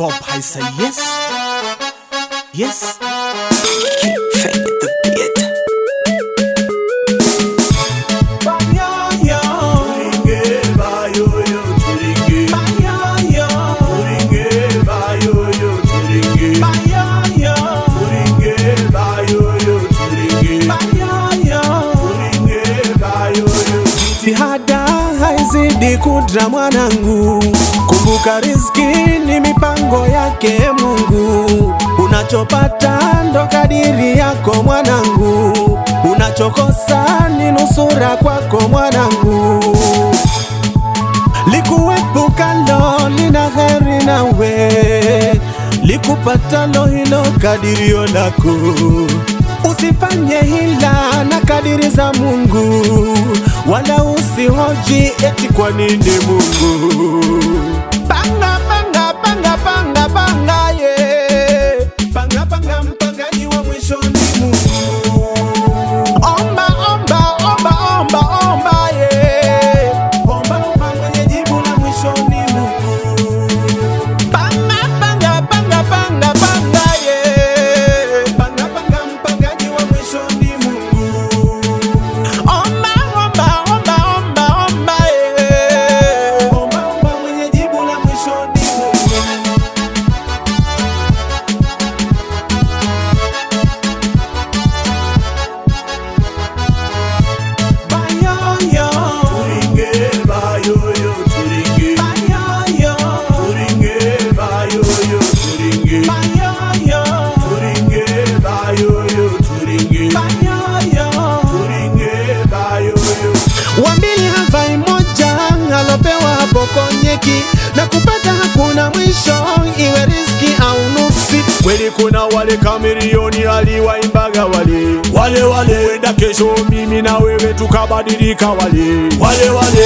Bob, I say yes. Yes. Fake the beat. Banyoyo. Banyoyo. Banyoyo. Banyoyo. Jitihada haizidi kudra mwanangu, kumbuka riziki ni mipango yake Mungu. Unachopata ndo kadiri yako mwanangu, unachokosa ni nusura kwako mwanangu. Likuepukalo lina heri nawe, likupatalo hilo kadirio lako. Usifanye hila na kadiri za Mungu, wala usihoji eti kwa nini Mungu. Panga panga panga panga panga ye, panga panga mpangaji wa mwisho ni Mungu. Omba omba omba omba omba ye, omba omba mwenye jibu la mwisho ni Mungu. Panga panga panga panga panga ye, panga panga mpangaji wa mwisho ni Mungu. Omba omba omba omba omba ye, omba omba mwenye jibu la mwisho ni Mungu. Bayoyo. Bayoyo. Bayoyo. Bayoyo. Wambili havai moja alopewa hapo konyeki na kupata hakuna mwisho, iwe riski au nuksi. Kweli kuna wale kamilioni aliwaimbaga wale wale wale, wenda kesho mimi na wewe tukabadilika wale wale wale